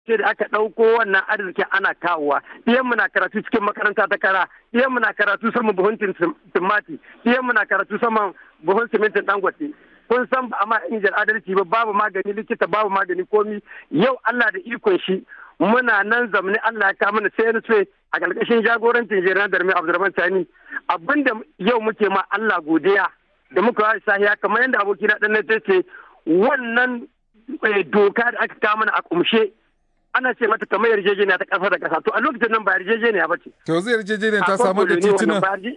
sai da aka ɗauko wannan arzikin ana kawowa iyan muna karatu cikin makaranta ta kara iyan muna karatu saman buhun timati iyan muna karatu saman buhun simintin dangote kun san ba amma injin adalci ba babu magani likita babu magani komi yau Allah da ikon shi muna nan zamani Allah ya kawo mana sai sai a ƙarƙashin jagorancin jiran darmi Abdulrahman Tani abinda yau muke ma Allah godiya da muka yi sahiya kamar yadda abokina ɗan na ce wannan doka da aka kawo mana a kumshe ana ce mata kamar yarjejeniya ta ƙasa da ƙasa to a lokacin nan ba yarjejeniya ba ce. To zai yarjejeniya ta samu da tituna?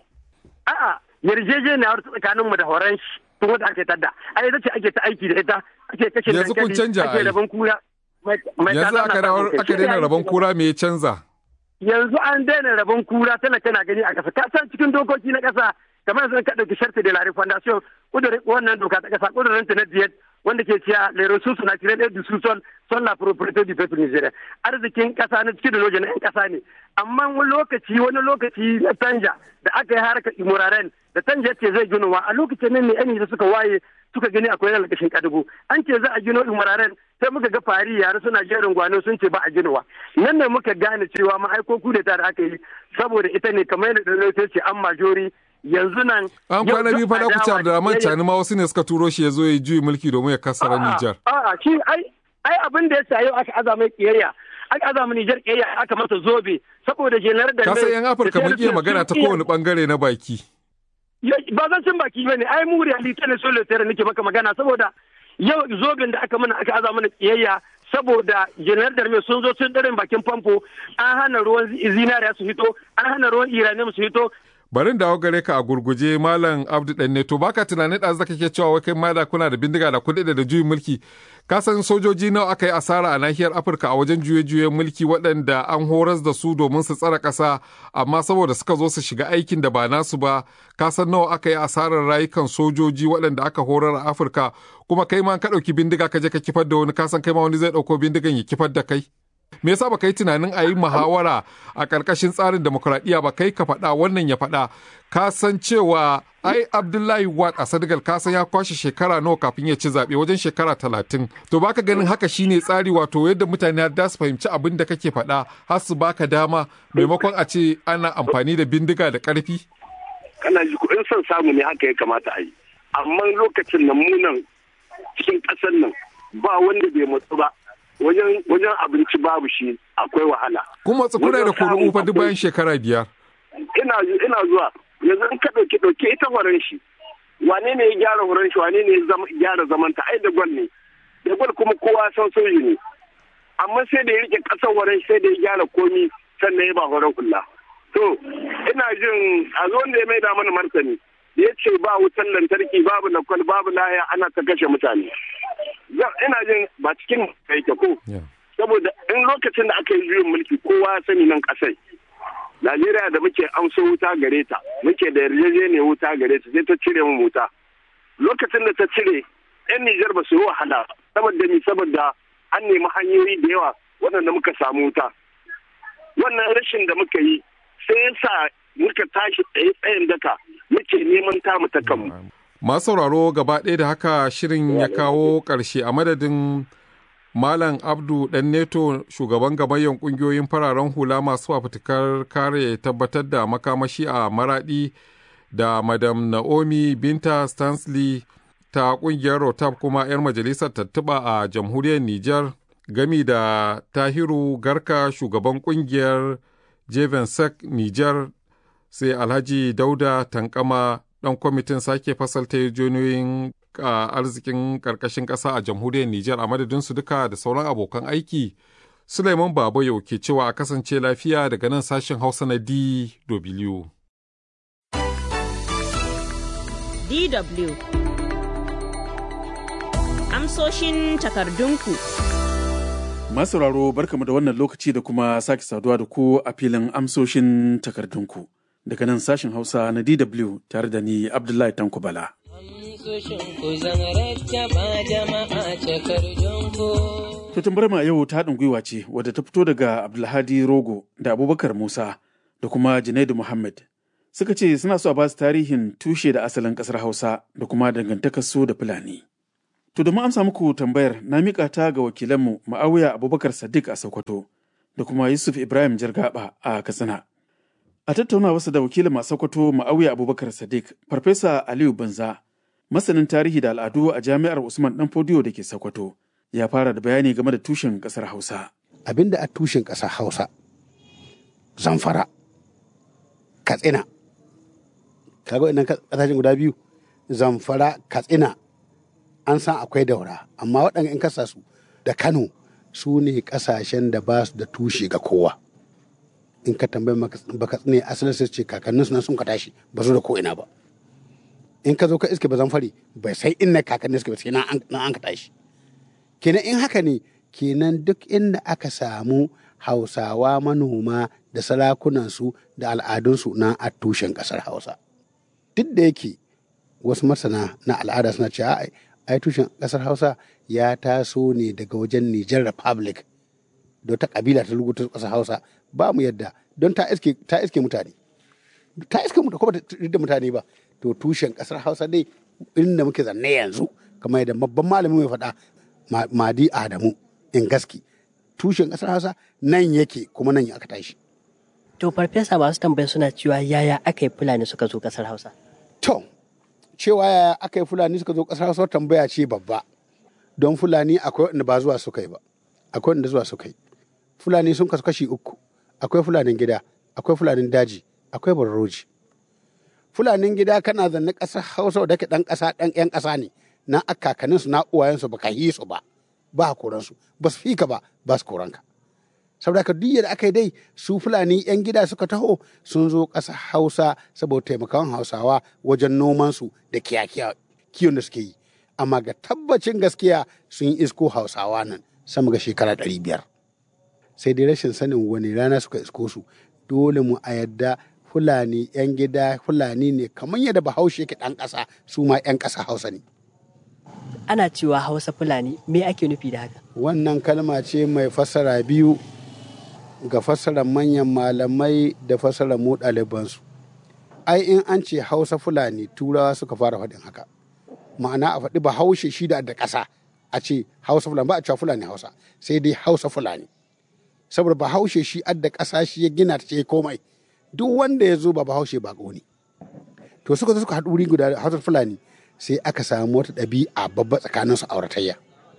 A'a yarjejeniya wata tsakanin mu da horon shi tun wanda ake tadda. A ita ce ake ta aiki da ita ake kashe Yanzu kun canja ake rabon kura. Yanzu aka aka daina rabon kura me ya canza? Yanzu an daina rabon kura talaka na gani a ƙasa. Ka san cikin dokoki na ƙasa kamar yanzu ka ɗauki sharti da lari fondation kudurin wannan doka ta ƙasa kudurin ta na diyet wanda ke cewa les ressources naturelles et du sous-sol sont la propriété du peuple nigérien arzikin kasa na cikin da na yan kasa ne amma wani lokaci wani lokaci na tanja da aka yi harkar imuraren da tanja ce zai ginowa a lokacin nan ne yan suka waye suka gani akwai yana lakashin kadugu an ce za a gino imuraren sai muka ga fari yare suna jerin gwano sun ce ba a ginowa nan ne muka gane cewa ma'aiko kudeta da aka yi saboda ita ne kamar yadda ɗan ce an majori yanzu nan an kwana biyu fa ku da Abdulrahman Chani ma wasu ne suka turo shi ya zo ya juyi mulki domin ya kasara Nijar. A'a shi ai ai abin da ya sa yau aka azama kiyayya aka azama Nijar kiyayya aka masa zobe saboda jenar da Ka san yan Afirka mun iya magana ta kowane bangare na baki. Ba zan cin baki bane ai mu reality ne solo tare nake maka magana saboda yau zoben da aka mana aka azama mana kiyayya saboda janar da sun zo sun dare bakin famfo an hana ruwan zinariya su hito an hana ruwan iranium su hito barin dawo gare ka a gurguje malam abdu dan to baka tunanin da zaka ke cewa wai kai ma da kuna da bindiga da kuɗi da juyin mulki ka san sojoji nawa aka yi asara a nahiyar afirka a wajen juye-juyen mulki waɗanda an horas da su domin su tsara ƙasa amma saboda suka zo su shiga aikin da ba nasu ba ka san nawa aka yi asarar rayukan sojoji waɗanda aka horar a afirka kuma kai ma ka ɗauki bindiga ka je ka kifar da wani ka san kai ma wani zai ɗauko bindigan ya kifar da kai me yasa baka yi tunanin a yi muhawara a ƙarƙashin tsarin demokuraɗiyya ba kai ka faɗa wannan ya faɗa ka san cewa ai abdullahi wat a senegal ka san ya kwashe shekara nawa kafin ya ci zaɓe wajen shekara talatin to baka ganin haka shine tsari wato yadda mutane da su fahimci abin da kake faɗa har su baka dama maimakon a ce ana amfani da bindiga da ƙarfi kana ji in son samu ne haka ya kamata a yi amma lokacin nan munan cikin ƙasar nan ba wanda bai matsu ba wajen wajen abinci babu shi akwai wahala. Kuma kuna da kuri'u fa duk bayan shekara biyar. Ina ina zuwa yanzu in ka ɗauki ɗauki ita horon shi wane ne ya gyara horon shi wane ne ya gyara zamanta ai da gwal ne da gwal kuma kowa san soji ne amma sai da ya rike ƙasar horon sai da ya gyara komi sannan ya ba horon kula. To ina jin a zo da ya maida mana martani ya ce ba wutan lantarki babu nakwal babu laya ana ta kashe mutane. ina jin ba cikin yake ko saboda in lokacin da aka yi juyin mulki kowa ya sani nan kasai Najeriya da muke amso wuta gare ta muke da yarjejeniyar wuta gare ta sai ta cire mu wuta lokacin da ta cire yan Nijar ba su yi wahala saboda ni saboda an nemi hanyoyi da yawa waɗanda muka samu wuta wannan rashin da muka yi sai ya sa muka tashi tsaye tsayin daka muke neman tamu ta kanmu Masu sauraro gaba ɗaya da haka shirin ya kawo ƙarshe a madadin Malam Abdu ɗan Neto shugaban gabayyan ƙungiyoyin fararen hula masu fafutukar kare tabbatar da makamashi a maraɗi da Madam Naomi Binta Stanley ta ƙungiyar Rotab kuma 'yar majalisar tattuba a jamhuriyar Nijar gami da Tahiru Garka shugaban ƙungiyar Jevensek Nijar sai Alhaji Dauda Tankama dan kwamitin sake fasalta yarjejeniyoyin arzikin karkashin ƙasa a jamhuriyar Nijar a madadinsu duka da sauran abokan aiki. Suleiman Baba yau ke cewa a kasance lafiya daga nan sashen Hausa na DW. DW Amsoshin takardunku. Masauraro barkamu da wannan lokaci da kuma sake saduwa da ku a filin amsoshin takardunku. daga nan sashen Hausa na DW tare da ni Abdullahi Tanko Bala. Tutun barma yau ta haɗin gwiwa ce wadda ta fito daga Abdulhadi Rogo da Abubakar Musa da kuma Junaidu Muhammad. Suka ce suna so a ba su tarihin tushe da asalin ƙasar Hausa da kuma dangantakar su da Fulani. To domin amsa muku tambayar na miƙa ta ga wakilanmu Ma'awiya Abubakar Sadiq a Sokoto da kuma Yusuf Ibrahim Jargaba a Katsina. A tattauna wasu da wakilin a Sokoto Ma'awiya Abubakar Sadiq, Farfesa Aliyu Banza, masanin tarihi da al'adu a Jami'ar Usman Dan Fodiyo da ke Sokoto, ya fara da bayani game da tushen ƙasar Hausa. Abin da a tushen ƙasar Hausa, Zamfara, Katsina, kaga idan ƙasashen guda biyu, Zamfara, Katsina, an san akwai daura amma waɗanda in kasa su da kano su ne ƙasashen da ba su da tushe ga kowa in ka tambayi baka tsine asalin sai ce kakannin nan sun ka tashi ba su da ko ina ba in ka zo ka iske ba fari bai sai inna kakannin suka ba sai nan an ka tashi kenan in haka ne kenan duk inda aka samu hausawa manoma da sarakunansu da al'adunsu na a tushen ƙasar hausa duk da yake wasu masana na al'ada suna cewa ai tushen ƙasar hausa ya taso ne daga wajen niger republic da ta kabila ta rubuta ƙasar hausa ba mu yadda don ta iske ta iske mutane ta iske mutane ko ba ta da mutane ba to tushen ƙasar hausa dai inda muke zanne yanzu kamar yadda babban malamin mai faɗa madi adamu in gaski tushen ƙasar hausa nan yake kuma nan aka tashi to farfesa masu tambaya suna cewa yaya aka yi fulani suka zo ƙasar hausa to cewa yaya aka yi fulani suka zo ƙasar hausa tambaya ce babba don fulani akwai wanda ba zuwa suka yi ba akwai wanda zuwa suka yi fulani sun kasu kashi uku akwai fulanin gida akwai fulanin daji akwai barroji fulanin gida kana zanne ƙasar hausa da ke ɗan ƙasa ɗan ƴan ƙasa ne na akakanin su na uwayensu ba ka yi su ba ba koran su ba su fika ba ba su koranka saboda ka duk da aka yi dai su fulani yan gida suka taho sun zo ƙasar hausa saboda taimakon hausawa wajen nomansu da kiyon da suke yi amma ga tabbacin gaskiya sun yi isko hausawa nan sama ga shekara ɗari biyar sai dai rashin sanin wani rana suka isko su dole mu a yadda fulani yan gida fulani ne kamar yadda bahaushe ke ɗan ƙasa su ma yan ƙasa hausa ne ana cewa hausa fulani me ake nufi da haka wannan kalma ce mai fassara biyu ga fassarar manyan malamai da fassarar mu ɗalibansu ai in an ce hausa fulani turawa suka fara faɗin haka ma'ana a faɗi bahaushe shi da ƙasa a ce hausa fulani ba a cewa fulani hausa sai dai hausa fulani saboda bahaushe shi adda ƙasa shi ya gina ta ce komai duk wanda ya zo ba bahaushe ba ne to suka zo suka haɗu wuri guda hausa fulani sai aka samu wata ɗabi'a babba tsakanin su auratayya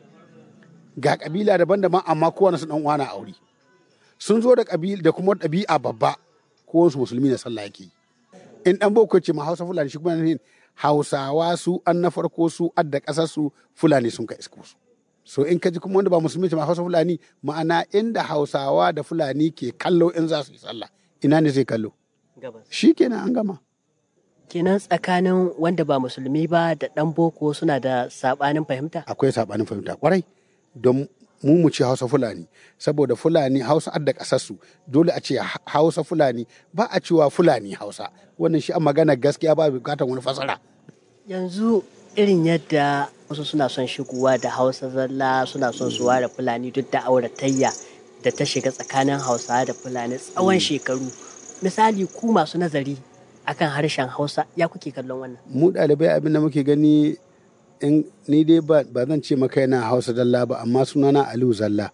ga ƙabila daban-daban amma kowane su ɗan uwa na aure sun zo da ƙabila da kuma ɗabi'a babba kowane su musulmi na sallah yake in ɗan boko ce ma hausa fulani shi kuma ne hausawa su an na farko su adda ƙasar su fulani sun ka isko su so in ka ji kuma wanda ba musulmi ce ma hausa fulani ma'ana inda hausawa da fulani ke kallo in za su yi sallah ina ne zai kallo shi kenan an gama kenan tsakanin wanda ba musulmi ba da ɗan boko suna da saɓanin fahimta akwai saɓanin fahimta kwarai don mu mu ce hausa fulani saboda fulani hausa adda ƙasarsu dole a ce hausa fulani ba a cewa fulani hausa wannan shi a magana gaskiya ba bukatar wani fasara yanzu irin yadda wasu suna son shigowa da hausa zalla suna son su ware fulani duk da auratayya da ta shiga tsakanin hausa da fulani tsawon shekaru misali ku masu nazari akan harshen hausa ya kuke kallon wannan mu ɗalibai abin da muke gani in ni dai ba zan ce maka yana hausa zalla ba amma sunana aliyu zalla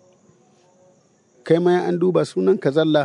kai ma an duba sunan ka zalla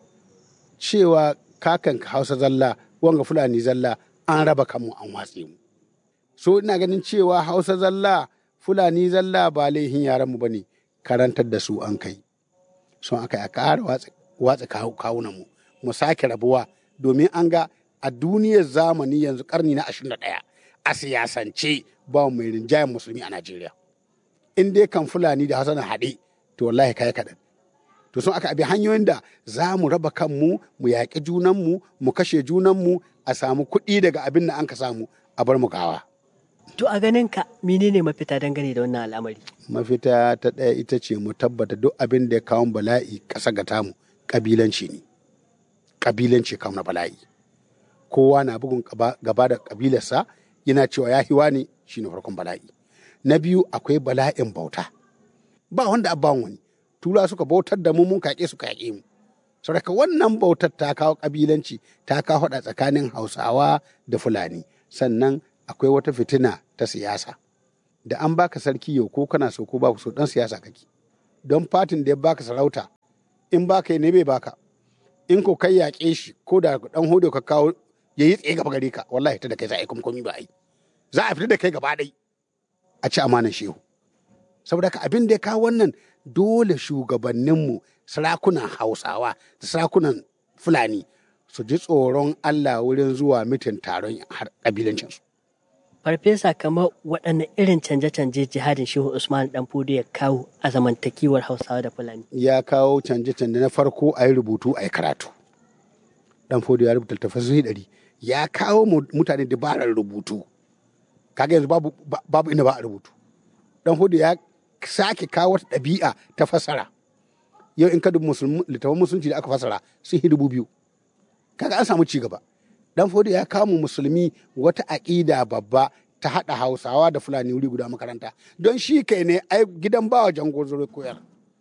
cewa kakan ka hausa zalla wanga fulani zalla an raba kanmu an watse mu so ina ganin cewa hausa zalla fulani zalla ba laihin yaran mu bane karantar da su an kai son aka ya ƙara watsa kawunan mu mu sake rabuwa domin an ga a duniyar zamani yanzu karni na 21 a siyasance ba mai rinjayen musulmi a Najeriya. In dai kan Fulani da Hassan haɗe, to wallahi kai kaɗan. To sun aka abi hanyoyin da za mu raba kanmu, mu yaƙi junanmu, mu kashe junanmu, a samu kuɗi daga abin da an ka samu a bar mu gawa. To a ganin ka menene mafita dangane da wannan al'amari? Mafita ta ɗaya ita ce mu tabbata duk abin da ya kawo bala'i ƙasa ga tamu ƙabilanci ne. Ƙabilanci kawo na bala'i. Kowa na bugun gaba da ƙabilarsa yana cewa ya hiwa ne shi ne farkon bala'i. Na biyu akwai bala'in bauta. Ba wanda abban wani. Tura suka bautar da mu mun kaƙe su kaƙe mu. Saboda wannan bautar ta kawo ƙabilanci ta kawo haɗa tsakanin Hausawa da Fulani. Sannan akwai wata fitina ta siyasa. da an baka sarki yau ko kana so ko ba so dan siyasa kake don fatin da ya baka sarauta in baka yi ne bai baka in ko kai yaƙe shi ko da dan hodo ka kawo ya yi tsaye gaba gare ka wallahi ta da kai za a yi komi ba a yi za a fita da kai gaba ɗai a ci amanan shehu saboda ka abin da ya kawo wannan dole shugabanninmu sarakunan hausawa da sarakunan fulani su ji tsoron allah wurin zuwa mitin taron ƙabilancinsu Farfesa kamar waɗanne irin canje-canje jihadin Shehu Usman Dan Fudu ya kawo a zamantakewar Hausawa da Fulani. ya kawo canje-canje na farko a yi rubutu a yi karatu dan fodo ya rubuta littattafai ɗari ya kawo mu- mutane dabarar rubutu kaga yanzu babu ba- babu inda ba a rubutu dan fodo ya sake kawo wata ɗabi'a ta fasara yau in ka dubi musulmi littattafan musulunci da aka fasara sun yi dubu biyu kaga an samu ci gaba dan fodo ya kawo mu musulmi wata aƙida babba ta haɗa hausawa da fulani wuri guda makaranta don shi kai ne ai gidan bawa jango zuru koyar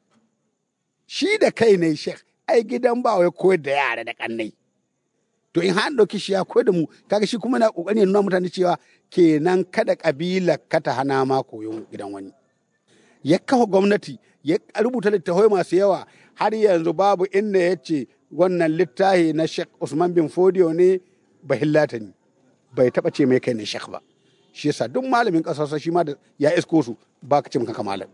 shi da kai ne shek ai gidan ba wai koyar da yara da kannai to in har ɗauki shi ya koyar da mu kaga shi kuma na kokari ya nuna mutane cewa kenan kada kabila ka ta hana ma koyon gidan wani ya kafa gwamnati ya rubuta littafai masu yawa har yanzu babu inda ya ce wannan littafi na shek usman bin fodiyo ne bahillata ne bai taɓa ce mai kai ne shek ba shi yasa duk malamin ƙasarsa shi ma da ya isko su ba ka ce maka malam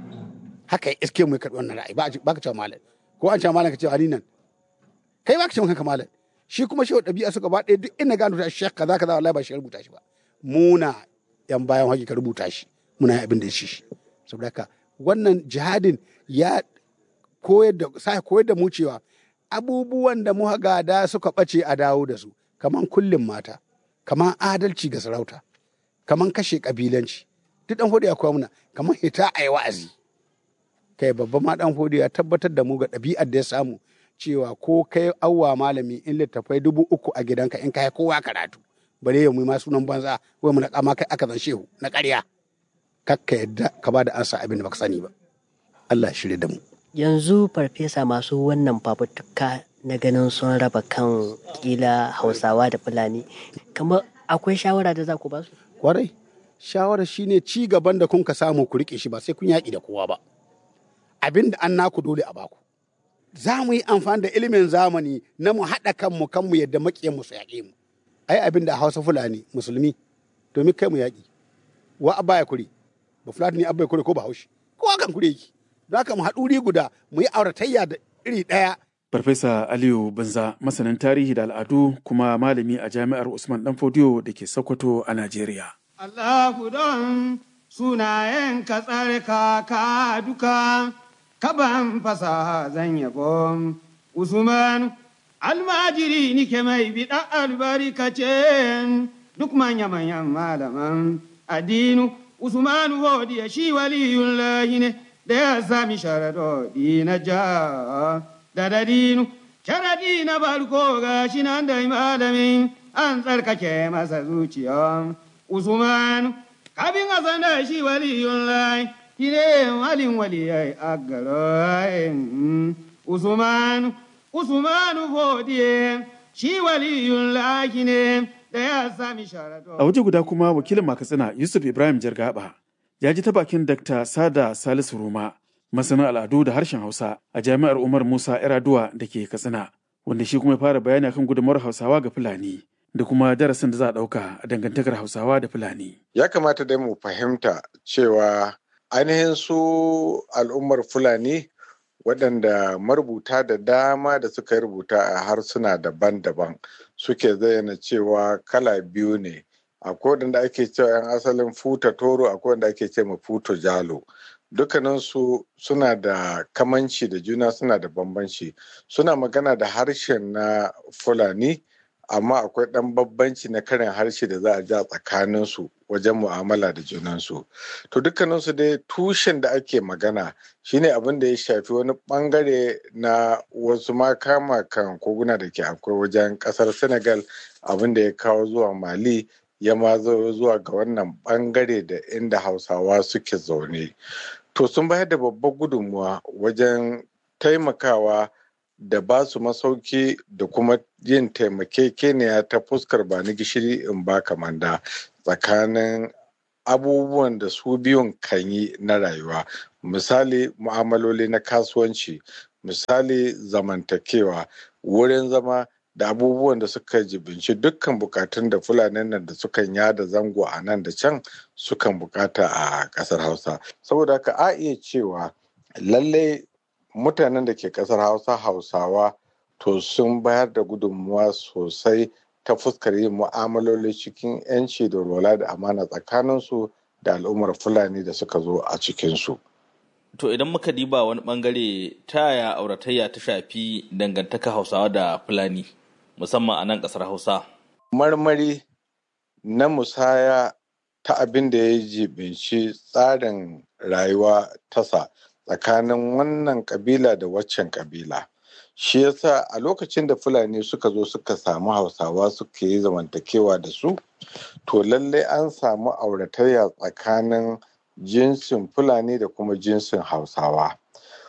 haka ya iske mu ya karɓi wannan ra'ayi ba a ce- ba ka cewa malam ko an cewa malam ka ce ali nan kai ba ka ce kanka malam shi kuma shi ɗabi'a suka ba ɗaya duk inda gano ta shek kaza kaza wallahi ba shi ya rubuta shi ba muna yan bayan hakika rubuta shi muna yin abin da ya shi shi saboda haka wannan jihadin ya koyar da sa koyar da mu cewa abubuwan da muka gada suka ɓace a dawo da su kaman kullum mata kaman adalci ga sarauta kaman kashe kabilanci duk dan hudu ya koya muna kaman hita a yi wa'azi kai babban ma dan hudu ya tabbatar da mu ga ɗabi'ar da ya samu cewa ko kai awwa malami in littafai dubu uku a gidanka in kai kowa karatu bare ya mu ma sunan banza wai mu na kama kai aka zan shehu na ƙarya kakka yadda ka ba da ansa abin da baka sani ba Allah ya shirya da mu Yanzu farfesa masu wannan fafutuka na ganin sun raba kan kila Hausawa da Fulani. Kamar akwai shawara da za ku ba su? kwarai shawara shine ci gaban da kun ka samu ku rike shi ba sai kun yaƙi da kowa ba abin da an naku dole a baku za mu yi amfani da ilimin zamani na mu haɗa kanmu kanmu yadda maƙiyanmu su yaƙe mu ai abin da a hausa fulani musulmi domin kai mu yaƙi wa abba ya kure ba fulani abba ya kure ko ba haushi kowa kan kure yake don haka mu haɗu wuri guda mu yi auratayya da iri ɗaya Farfesa Aliyu Banza masanin tarihi da al'adu kuma malami a jami'ar Usman Danfodiyo da ke Sokoto a Najeriya. Allahu don sunayen ka tsarka ka duka, kaban fasaha zan yabo. Usman almajiri nike mai biɗa albarkace duk manya-manyan malaman addinu. Usman hodiya shi waliyun lahi ne da ya sami sharadodi na ja da dadinu. Sharadi na barko ga shi nan da malamin an tsarkake masa zuciya. Usman, kafin a sanar shi waliyun lai, shi ne walin waliyai a garin. Usman, Usman fodiye, shi waliyun lai ne da ya sami sharato. A waje guda kuma wakilin Makatsina Yusuf Ibrahim Jargaba ya ji ta bakin Dr. Sada Salisu Roma, masanin al'adu da harshen Hausa a jami'ar Umar Musa Yaraduwa da ke Katsina, wanda shi kuma ya fara bayani akan gudunmawar Hausawa ga Fulani. da kuma darasin da za a ɗauka a dangantakar Hausawa da Fulani. Ya kamata dai mu fahimta cewa ainihin su al'ummar Fulani waɗanda marubuta da dama da suka rubuta a harsuna daban-daban suke zayyana cewa kala biyu ne. Akwai waɗanda ake cewa 'yan asalin futa toro akwai wanda ake ce ma futo jalo. Dukkaninsu suna da kamanci da juna suna da bambanci. Suna magana da harshen na Fulani. amma akwai ɗan babbanci na karin harshe da za a ja tsakaninsu wajen mu'amala da junansu to dukkaninsu dai tushen da ake magana shine abin da ya shafi wani bangare na wasu makama kan koguna da ke akwai wajen ƙasar senegal abin da ya kawo zuwa mali ya ma zo zuwa ga wannan bangare da inda hausawa suke zaune to sun bayar da babbar gudunmuwa wajen taimakawa da ba su masauki da kuma yin taimakekeniya ta fuskar ba ni gishiri in ba kamanda tsakanin abubuwan da su biyun kan yi na rayuwa misali mu'amaloli na kasuwanci misali zamantakewa wurin zama da abubuwan da suka jibinci dukkan bukatun da fulanin nan da sukan yada zango a nan da can sukan bukata a kasar hausa saboda haka a iya cewa lallai mutanen da ke kasar hausa hausawa to sun bayar da gudunmuwa sosai ta fuskar yin mu'amaloli cikin 'yanci da rola da amana tsakaninsu da al'ummar fulani da suka zo a cikinsu. To idan muka diba wani bangare ta yaya auratayya ta shafi dangantaka hausawa da fulani musamman a nan kasar hausa. Marmari na musaya ta abin da ya jibinci tsarin rayuwa tasa tsakanin wannan kabila da waccan kabila. shi yasa a lokacin da fulani suka zo suka samu hausawa suka yi zamantakewa da su to lallai an samu auratayya tsakanin jinsin fulani da kuma jinsin hausawa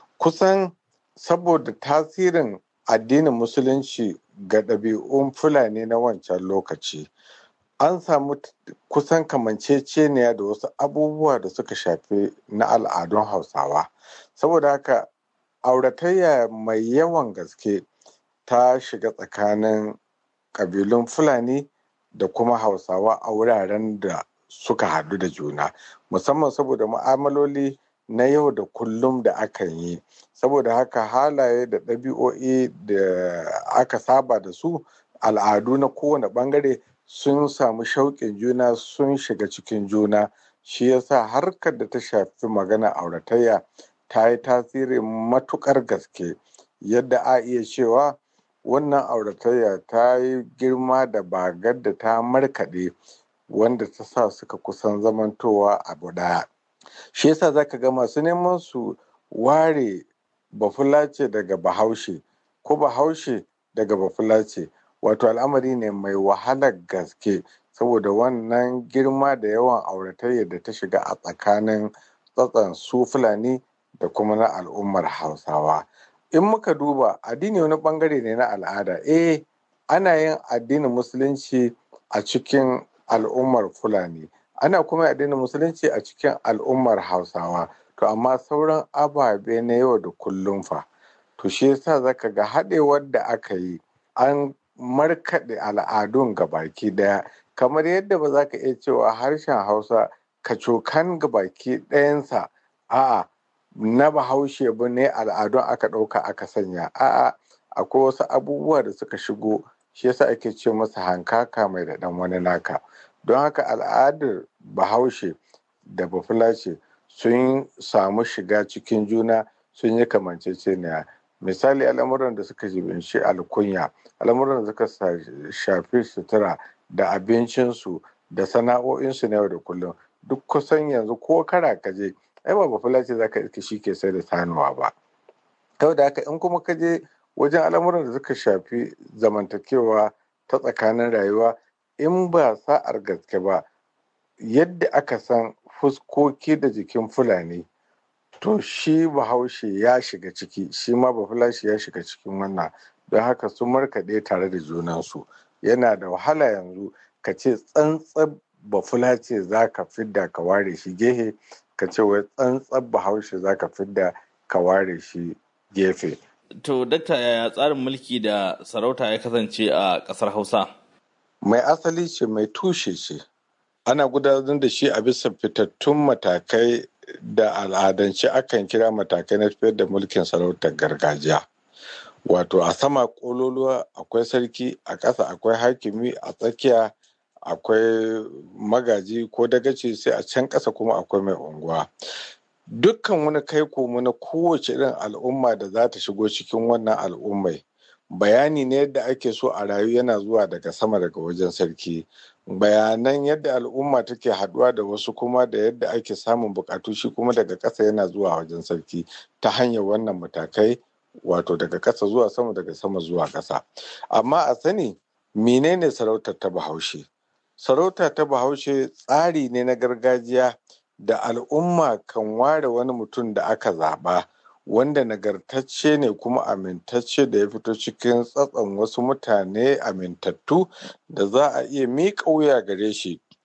kusan saboda tasirin addinin musulunci ga ɗabi'un fulani na wancan lokaci an samu kusan kamanceceniya da wasu abubuwa da suka shafi na al'adun hausawa saboda haka auratayya mai yawan gaske ta shiga tsakanin ƙabilun fulani da kuma hausawa a wuraren da suka haɗu da juna musamman saboda mu'amaloli na yau da kullum da akan yi saboda haka halaye da ɗabi'o'i da aka saba da su al'adu na kowane ɓangare sun samu shauƙin juna sun shiga cikin juna shi yasa harkar da ta shafi magana auratayya ta yi tasiri matuƙar gaske yadda a iya cewa wannan auratayya ta yi girma da bagar da ta markaɗe wanda ta sa suka kusan zamantowa abu ɗaya shi yasa zaka ga masu neman su ware bafulace daga bahaushe ko bahaushe daga bafulace wato al'amari ne mai wahalar gaske saboda wannan girma da yawan auratayya da ta shiga a tsakanin tsatsan su fulani da kuma na al'ummar hausawa in muka duba addini wani bangare ne na al'ada eh ana yin addinin musulunci a cikin al'ummar fulani ana kuma addinin musulunci a cikin al'ummar hausawa to amma sauran ababe na yau da kullum fa to shi yasa zaka ga haɗewar da aka yi an markaɗe al'adun baki ɗaya kamar yadda ba za ka iya cewa harshen hausa kacokan baki ɗayansa a'a na bahaushe ba ne al'adun aka ɗauka aka sanya a'a akwai wasu abubuwa da suka shigo shi yasa ake ce masa hankaka mai da ɗan wani naka don haka al'adar bahaushe da bafulace sun samu shiga cikin juna sun yi kamanceceniya misali al'amuran da suka jibinci alkunya al'amuran da suka shafi sutura da abincinsu da sana'o'insu na yau da kullum duk kusan yanzu ko kara kaje ai ba bafulace za ka iske shi ke sai da sanuwa ba kawai da haka in kuma ka je wajen al'amuran da suka shafi zamantakewa ta tsakanin rayuwa in ba sa'ar gaske ba yadda aka san fuskoki da jikin fulani to shi bahaushe ya shiga ciki shi ma bafulashi ya shiga cikin wannan don haka sun markaɗe tare da junansu yana da wahala yanzu ka ce tsantsan bafulace za ka fidda ka ware shi gehe ka ce wai tsantsan bahaushe za ka fidda ka ware shi gefe To, dakta yaya tsarin mulki da sarauta ya kasance a ƙasar Hausa? Mai asali ce mai tushe ce. Ana gudanar da shi a bisa fitattun matakai da al'adance akan kira matakai na tafiyar da mulkin sarautar gargajiya. Wato a sama ƙololuwa akwai sarki, a ƙasa akwai hakimi, a tsakiya akwai magaji ko dagaci sai a can ƙasa kuma akwai mai unguwa. dukkan wani kai komo na kowace irin al'umma da za ta shigo cikin wannan al'ummai bayani ne yadda ake so a rayu yana zuwa daga sama daga wajen sarki bayanan yadda al'umma take haduwa da wasu kuma da yadda ake samun bukatu shi kuma daga ƙasa yana zuwa wajen sarki ta hanyar wannan matakai wato daga ƙasa zuwa sama daga sama zuwa ƙasa amma a sani menene sarautar ta bahaushe sarauta ta bahaushe tsari ne na gargajiya da al'umma kan ware wani mutum da aka zaɓa wanda nagartacce ne kuma amintacce da ya fito cikin tsatson wasu mutane amintattu da za a iya miƙa wuya gare shi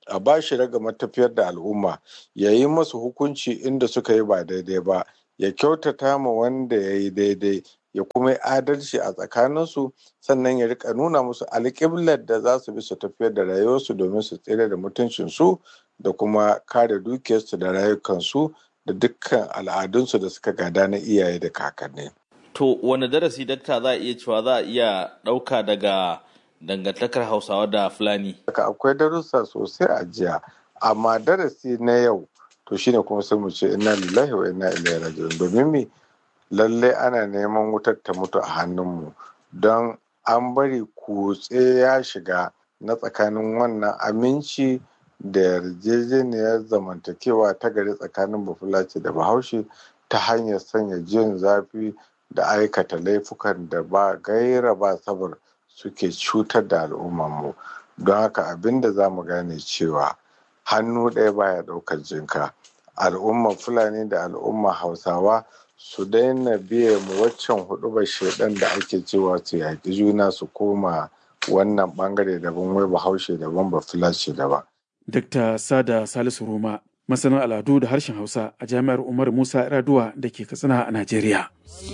a ba shi raga matafiyar da al'umma ya yi masu hukunci inda suka yi ba daidai ba ya kyautata ma wanda ya yi daidai ya kuma yi adalci a tsakaninsu sannan ya rika nuna musu alƙiblar da za su bi su tafiyar da rayuwarsu domin su tsere da mutuncinsu da kuma kare dukiyarsu da rayukansu da dukkan al'adunsu da suka gada na iyaye da kakanni. To wani darasi dakta za a iya cewa za a iya ɗauka daga dangantakar Hausawa da Fulani? Akwai darussa sosai a jiya, amma darasi na yau to shine kuma sai mu ce inna lillahi wa inna ilaihi raji'un domin me lalle ana neman wutar ta mutu a hannunmu don an bari kutse ya shiga na tsakanin wannan aminci da yarjejeniyar zamantakewa ta gari tsakanin bafulaci da bahaushe ta hanyar sanya jin zafi da aikata laifukan da ba gaira ba sabar suke cutar da al'ummarmu don haka abin da za mu gane cewa hannu ɗaya baya ɗaukar jinka al'ummar fulani da al'ummar hausawa su daina biye mu waccan hudubar shaidan da ake cewa su yaƙi juna su koma wannan bangare daban wai bahaushe daban ba fulashi daban. Dr. Sada Salisu Roma, masanin al'adu da harshen Hausa a Jami'ar Umar Musa Raduwa da ke Katsina a Najeriya.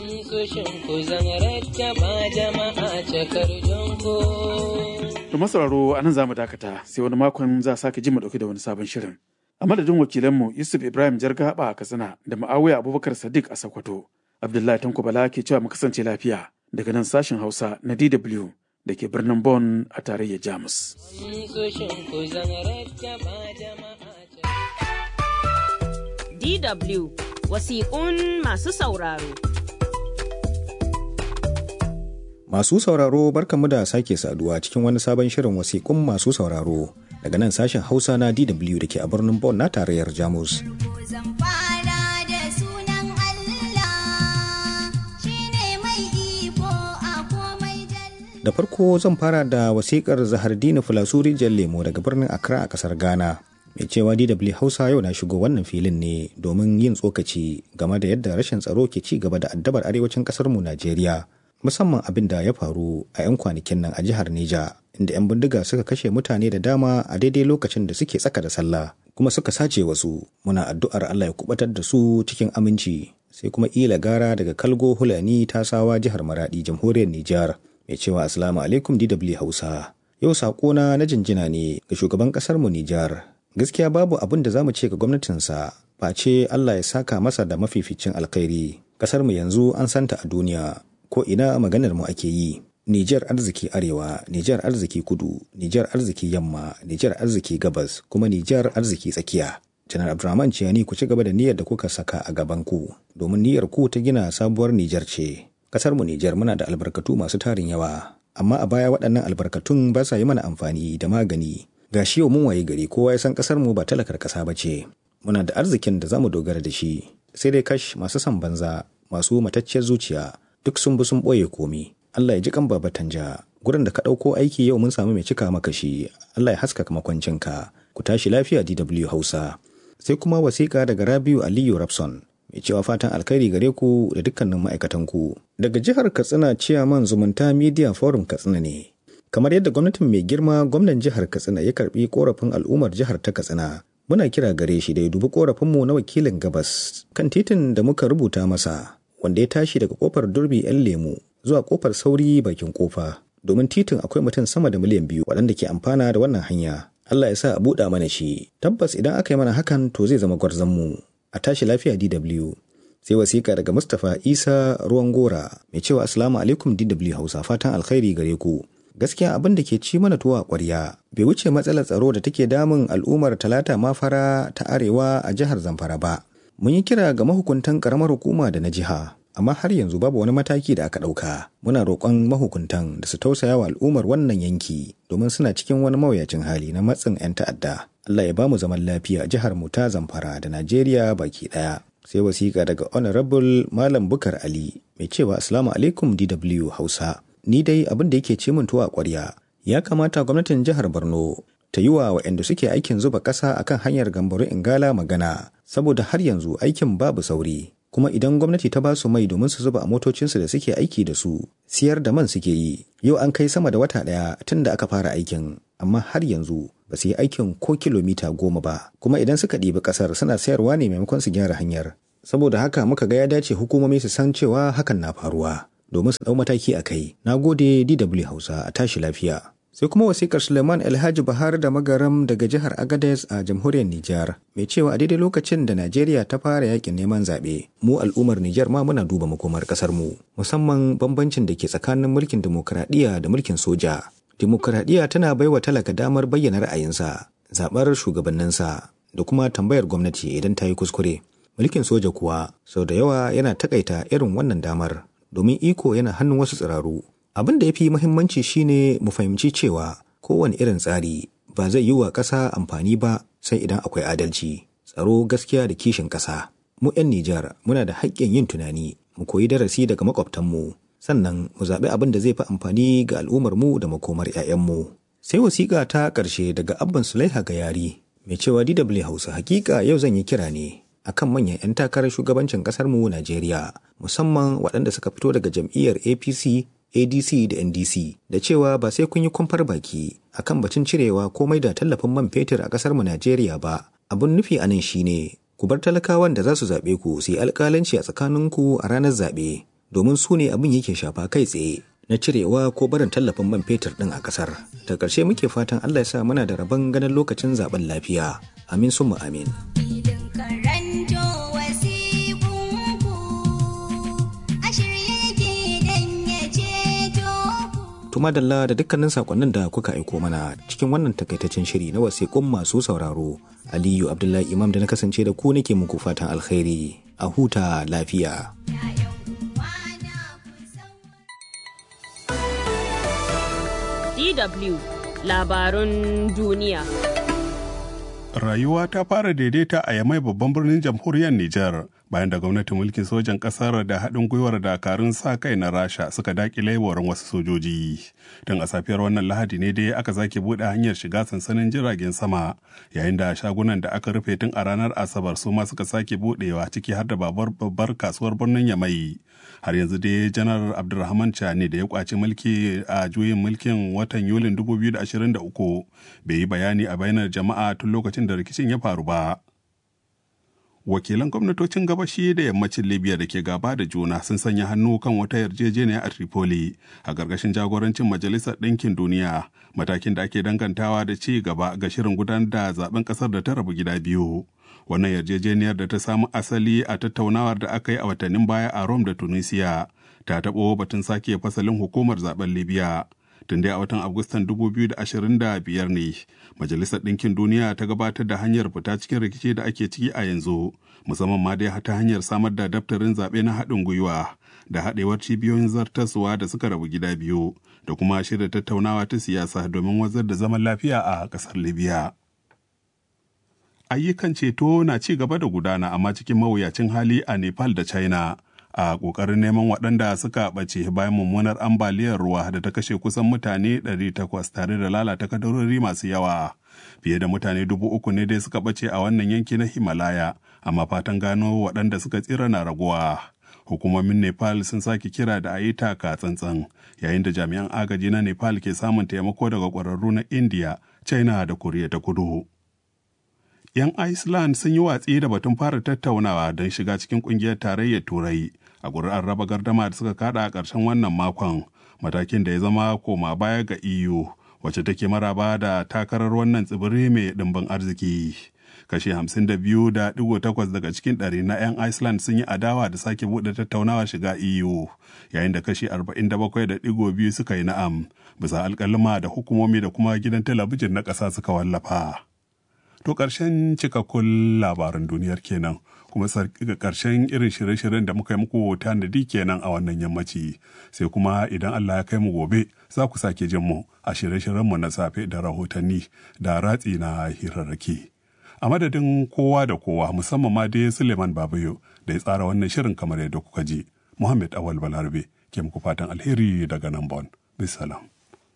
Da masauraro a nan za mu dakata sai wani makon za a sake ji mu dauke da wani sabon shirin. A madadin wakilanmu Yusuf Ibrahim Jargaba a Katsina da Ma'awiya Abubakar Sadiq a Sokoto. Abdullahi Tanko Bala ke cewa mu kasance lafiya daga nan sashen Hausa na DW da ke birnin Bonn a tarayyar Jamus. DW wasiƙun masu sauraro. Masu sauraro barkanmu da sake saduwa cikin wani sabon shirin wasiƙun masu sauraro daga nan sashen Hausa na DW da ke a birnin Bonn na tarayyar Jamus. Da farko zan fara da wasiƙar Zahardini Fulasuri Lemo daga birnin Accra a ƙasar Ghana. Mai cewa DW Hausa yau na shigo wannan filin ne domin yin tsokaci game da yadda rashin tsaro ke ci gaba da addabar arewacin ƙasarmu Najeriya. Musamman abin da ya faru a 'yan kwanakin nan a jihar Neja, inda 'yan bindiga suka kashe mutane da dama a daidai lokacin da suke tsaka da sallah, kuma suka sace wasu. Muna addu'ar Allah ya kubatar da su cikin aminci. Sai kuma ila gara daga Kalgo Hulani Tasawa jihar Maradi jamhuriyar Nijar. mai cewa Assalamu alaikum DW Hausa. Yau saƙona na jinjina ne ga shugaban ƙasar mu Nijar. Gaskiya babu abin da zamu ce ga gwamnatinsa face Allah ya saka masa da mafificin alkhairi. Ƙasar mu yanzu an santa a duniya ko ina maganar mu ake yi. Nijar arziki arewa, Nijar arziki kudu, Nijar arziki yamma, Nijar arziki gabas, kuma Nijar arziki tsakiya. Janar Abdurrahman Ciyani ku ci gaba da niyyar da kuka saka a gaban ku, domin niyyar ku ta gina sabuwar Nijar ce. Kasar mu Nijar muna da albarkatu masu tarin yawa, amma a baya waɗannan albarkatun ba sa yi mana amfani da magani. Ga shi yau mun waye gari kowa ya san kasar mu ba talakar ƙasa ba ce. Muna da arzikin da zamu dogara da shi. Sai dai kash masu son banza, masu matacciyar zuciya, duk sun bi sun ɓoye komi. Allah ya ji kan baba tanja. Gurin da ka ɗauko aiki yau mun samu mai cika maka shi. Allah ya haskaka makwancinka. Ku tashi lafiya DW Hausa. Sai kuma wasiƙa daga Rabiu Aliyu Rapson. mai cewa fatan alkhairi gare ku da dukkanin ma'aikatan ku. Daga jihar Katsina ciyaman zumunta Media Forum Katsina ne. Kamar yadda gwamnatin mai girma gwamnan jihar Katsina ya karbi korafin al'ummar jihar ta Katsina. Muna kira gare shi da ya dubi korafinmu na wakilin gabas kan titin da muka rubuta masa wanda ya tashi daga kofar durbi 'yan lemu zuwa kofar sauri bakin kofa. Domin titin akwai mutum sama da miliyan biyu waɗanda ke amfana da wannan hanya. Allah ya sa a buɗa mana shi. Tabbas idan aka yi mana hakan to zai zama gwarzon mu. a tashi lafiya DW. Sai wasiƙa daga Mustapha Isa Ruwan Gora mai cewa Assalamu alaikum DW Hausa fatan alkhairi gare ku. Gaskiya abin da ke ci mana tuwa ƙwarya bai wuce matsalar tsaro da take damun al'ummar talata mafara ta arewa a jihar Zamfara ba. Mun yi kira ga mahukuntan ƙaramar hukuma da na jiha, amma har yanzu babu wani mataki da aka ɗauka. Muna roƙon mahukuntan da su tausaya wa al'ummar wannan yanki domin suna cikin wani mawuyacin hali na matsin 'yan ta'adda. Allah ya bamu zaman lafiya jihar mu ta Zamfara da Najeriya baki daya. Sai wasiƙa daga Honorable Malam Bukar Ali mai cewa Assalamu alaikum DW Hausa. Ni dai abin da yake ce min tuwa ƙwarya. Ya kamata gwamnatin jihar Borno ta yi wa waɗanda suke aikin zuba ƙasa akan hanyar Gambaru Ingala magana saboda har yanzu aikin babu sauri. Kuma idan gwamnati ta ba su mai domin su zuba a motocinsu da suke aiki da su, siyar da man suke yi. Yau an kai sama da wata ɗaya tun da aka fara aikin. amma har yanzu ba su yi aikin ko kilomita goma ba kuma idan suka ɗibi ƙasar suna sayarwa ne maimakon su gyara hanyar saboda haka muka ga ya dace hukumomi su san cewa hakan na faruwa domin su ɗau mataki a kai na gode dw hausa a tashi lafiya sai kuma wasikar suleiman alhaji bahar da magaram daga jihar agadez a jamhuriyar nijar mai cewa a daidai lokacin da najeriya ta fara yakin neman zaɓe mu al'ummar nijar ma muna duba makomar ƙasar mu musamman bambancin da ke tsakanin mulkin dimokuraɗiyya da mulkin soja dimokuraɗiyya tana baiwa talaka damar bayyana ra'ayinsa zaɓar shugabanninsa da kuma tambayar gwamnati idan ta yi kuskure mulkin soja kuwa sau da yawa yana takaita irin wannan damar domin iko yana hannun wasu tsiraru abin da ya fi muhimmanci shine mu fahimci cewa kowane irin tsari ba zai yi wa ƙasa amfani ba sai idan akwai adalci tsaro gaskiya da kishin ƙasa mu 'yan Nijar muna da haƙƙin yin tunani mu koyi darasi daga makwabtanmu sannan mu zaɓi abin da zai fi amfani ga al'ummarmu da makomar 'ya'yanmu sai wasiƙa ta ƙarshe daga abban sulaiha ga yari mai cewa DW Hausa hakika yau zan yi kira ne akan manyan 'yan takarar shugabancin ƙasarmu Najeriya musamman waɗanda suka fito daga jam'iyyar APC ADC da NDC da cewa ba sai kun yi kwamfar baki akan batun cirewa komai da tallafin man fetur a ƙasar mu Najeriya ba. Abun nufi a nan shine ku bar talakawan da za su zaɓe ku su yi alƙalanci a tsakaninku a ranar zaɓe domin su ne abin yake shafa kai tsaye na cirewa ko barin tallafin man fetur ɗin a ƙasar. Da ƙarshe muke fatan Allah ya sa muna da rabon ganin lokacin zaɓen lafiya. Amin summa amin. Tuma Dalla da dukkanin sakonnin da kuka aiko mana cikin wannan takaitaccen shiri na wasiƙun masu sauraro. Aliyu Abdullahi Imam da na kasance da ku nake muku fatan alkhairi a huta lafiya. DW labarun duniya. Rayuwa ta fara daidaita a Yamai babban birnin jamhuriyar Nijar bayan da gwamnatin mulkin sojan ƙasar da haɗin gwiwar dakarun sa kai na Rasha suka daƙile warin wasu sojoji. Don a safiyar wannan Lahadi ne dai aka zake buɗe hanyar shiga sansanin jiragen sama yayin da shagunan da aka rufe tun a ranar Asabar su ma suka sake buɗewa ciki har da babar babbar kasuwar birnin Yamai. Har yanzu dai Janar Abdulrahman Chani da ya kwaci mulki a juyin mulkin watan Yulin 2023 bai yi bayani a bainar jama'a tun lokacin da rikicin ya faru ba. Wakilan gwamnatocin gabashi da yammacin Libya da ke gaba da juna sun sanya hannu kan wata yarjejeniya a Tripoli a ƙarƙashin jagorancin Majalisar Ɗinkin Duniya, matakin da ake dangantawa da ci gaba ga shirin gudanar da zaben ƙasar da ta rabu gida biyu. Wannan yarjejeniyar da ta samu asali a tattaunawar da aka yi a watannin baya a Rome da Tunisia ta taɓo batun sake fasalin hukumar zaben Libya. tun dai a watan agustan 2025 ne majalisar ɗinkin duniya ta gabatar da hanyar fita cikin rikici da ake ciki a yanzu musamman ma dai ta hanyar samar da daftarin zaɓe na haɗin gwiwa da haɗewar cibiyoyin zartaswa da suka rabu gida biyu da kuma shirya tattaunawa ta siyasa domin wazar da zaman lafiya a ƙasar libya ayyukan ceto na ci gaba da gudana amma cikin mawuyacin hali a nepal da china a ƙoƙarin neman waɗanda suka ɓace bayan mummunar ambaliyar ruwa da ta kashe kusan mutane 800 tare da lalata kadarori masu yawa. Fiye da mutane dubu uku ne dai suka ɓace a wannan yanki na Himalaya, amma fatan gano waɗanda suka tsira na raguwa. Hukumomin Nepal sun sake kira da a yi taka tsantsan, yayin da jami'an agaji na Nepal ke samun taimako daga ƙwararru na India, China da Koriya ta Kudu. 'yan Iceland sun yi watsi da batun fara tattaunawa don shiga cikin kungiyar tarayyar Turai a ƙuri'ar raba gardama da suka kada a ƙarshen wannan makon matakin da ya zama koma baya ga EU wacce take maraba da takarar wannan tsibiri mai ɗimbin arziki. Kashi 52.8 daga cikin ɗari na 'yan Iceland sun yi adawa da sake buɗe tattaunawa shiga EU yayin da kashi 47.2 suka yi na'am bisa alƙalima da hukumomi da kuma gidan talabijin na ƙasa suka wallafa. To ƙarshen cikakkun labaran duniyar kenan kuma ƙarshen irin shirye-shiryen da muka yi muku tanadi kenan a wannan yammaci sai kuma idan Allah ya kai mu gobe za ku sake jin mu a shirye-shiryenmu na safe da rahotanni da ratsi na hirarraki. A madadin kowa da kowa musamman ma dai Suleiman Babayo da ya tsara wannan shirin kamar yadda kuka ji. Muhammad Awal Balarabe ke muku fatan alheri daga nan Bon. Bisalam.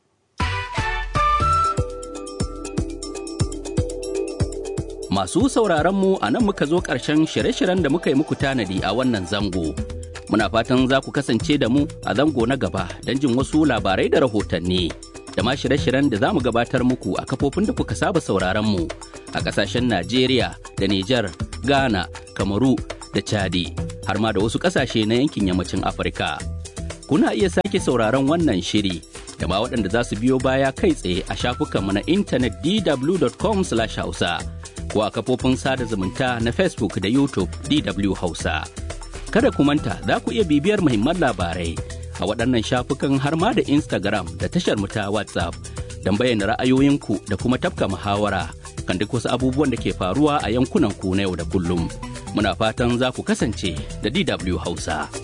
Masu sauraron mu a nan muka zo ƙarshen shirye-shiryen da muka yi muku tanadi a wannan zango. Muna fatan za ku kasance da mu a zango na gaba don jin wasu labarai da rahotanni. da ma shirye-shiryen da za mu gabatar muku a kafofin da kuka saba sauraron mu a ƙasashen Najeriya da Nijar, Ghana, Kamaru da Chadi har ma da wasu ƙasashe na yankin yammacin Afirka. Kuna iya sake sauraron wannan shiri da ma waɗanda za su biyo baya kai tsaye a shafukanmu na intanet dw.com/hausa ko a kafofin sada zumunta na Facebook da YouTube DW Hausa. Kada ku manta za ku iya bibiyar muhimman labarai a waɗannan shafukan har ma da Instagram da tashar mu ta WhatsApp don bayyana ra'ayoyinku da kuma tafka muhawara kan duk wasu abubuwan da ke faruwa a yankunan ku na yau da kullum. Muna fatan za ku kasance da DW Hausa.